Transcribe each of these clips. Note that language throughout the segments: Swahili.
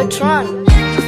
Tron.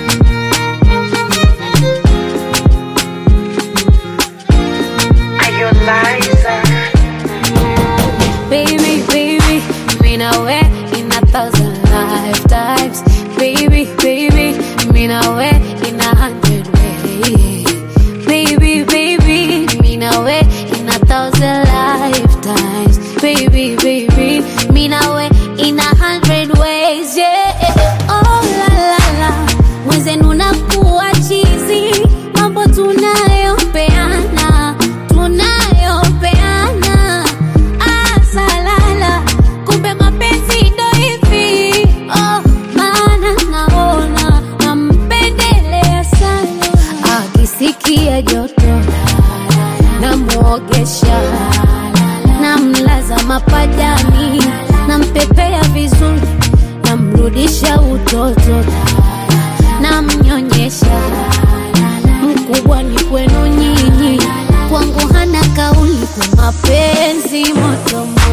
Baby, baby, mean I way in a thousand lifetimes. Baby, baby, mean I way in a hundred ways. Baby, baby, mean I way in a thousand lifetimes. Baby, baby, mean I way in a hundred ways. Yeah. Oh la la la, mwenzenu nakuwa chizi, mambo tunayopeana, tunayopeana asalala kumbe mapenzi ndo hivi oh, maana naona nampendelea sana akisikia joto namwogesha namlaza mapajani nampepea vizuri namrudisha utoto namnyonyesha mkubwa ni kwenu nyinyi kwangu hana kauli kwa mapenzi moto moto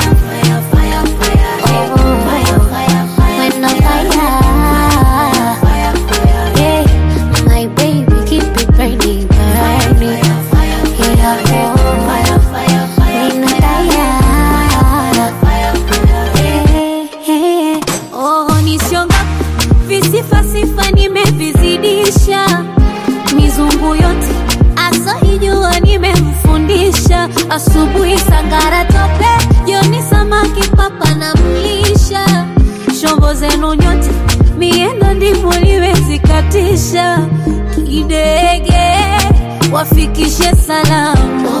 Visifasifa nimevizidisha mizungu yote asoijua nimemfundisha asubuhi sangara tope jioni samaki papa na mlisha shombo zenu nyote miendo ndivyo liwezikatisha kidege wafikishe salamu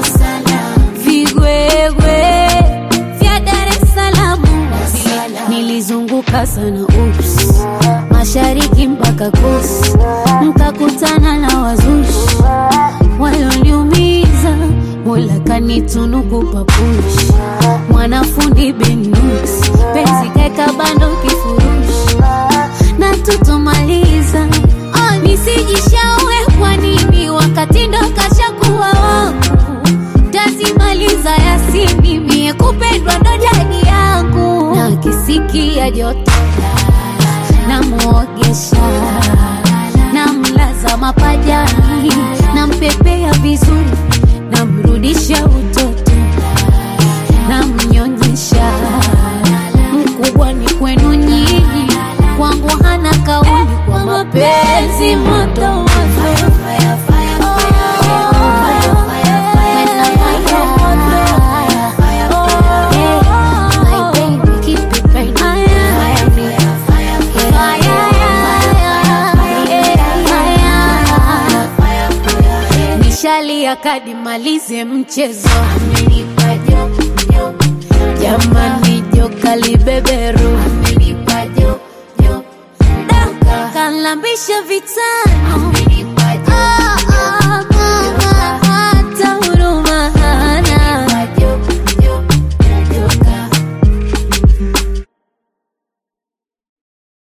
vigwegwe vya Dar es Salaam nilizunguka sana ups mashariki mpaka kusi nkakutana na wazushi walioniumiza mola kanitunuku papushi mwanafundi benus penzi kaeka bando kifurushi na tutomaliza oh, nisijishaue kwa nini wakati ndo kashakuwa wangu tazimaliza yasini mie kupendwa ndo jadi yangu na kisikia joto namwogesha namlaza mapajani nampepea vizuri namrudisha utoto namnyonyesha mkubwa ni kwenu nyinyi kwangu hana kauli kwa mapenzi moto moto Nishalia kadi malize mchezo amenipa jo jo jamani joka libeberu amenipa jo jo kalambisha vitani